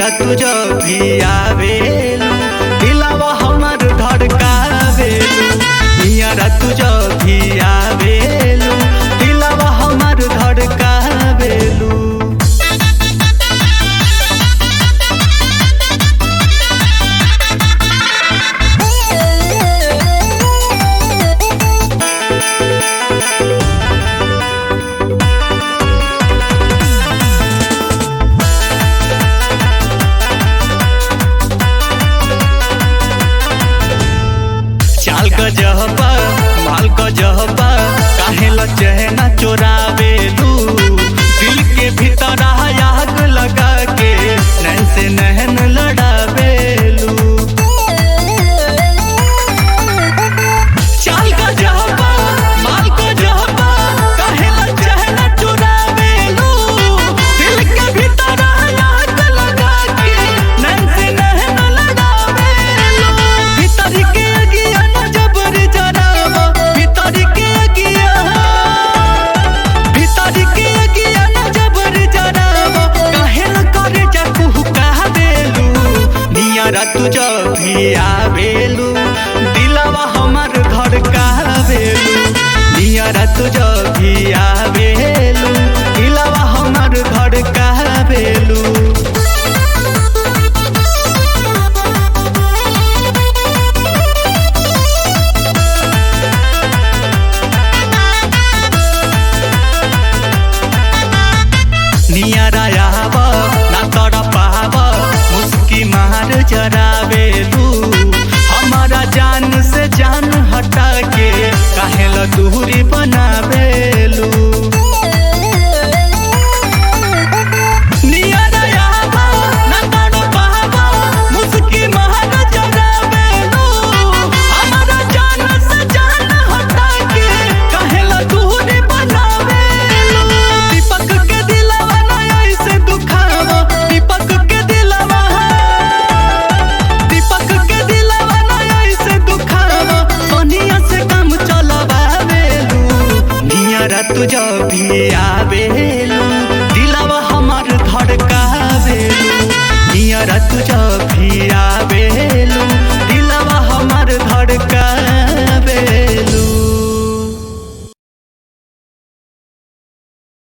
नियरा तुझ भी आवेलू दिलावा हमर धड़कावेलू नियरा तुझ भी आवेलू दिलावा हमर धड़कावेलू चाल क जहबा माल क जहबा काहे ल चहना चोरावेलू दिल के भीतर आग लगा के नैन से नहन लड़ावेलू चाल क जहबा माल क जहबा काहे ल चहना चोरावेलू दिल के भीतर आग लगा के नैन से नहन लड़ावेलू भीतर के अगिया न जबर जरावा भीतर के अगिया भीतर के अगिया न जबर जरावा काहे न करे जा कुहू कहबेलू नियरा तुझ भी आवेलू दिलवा हमर धड़कावेलू नियरा तुझ भी आवेलू दिलवा हमर धड़कावेलू नियरा आव ना तड़ पाव मुस्की मार जरावेलू हमारा जान से जान हटा के काहे ल दूरी बनावेलू नियरा आव ना तड़ पाव मुस्की मार जरावेलू हमारा जान से जान हटा के काहे ल दूरी बनावेलू दीपक के दिलवा ना ऐसे दुखावा दीपक के दिलवा दीपक के दिलवा ना ऐसे दुखावा सोनिया से काम चलवावेलू नियरा तुझ भी आ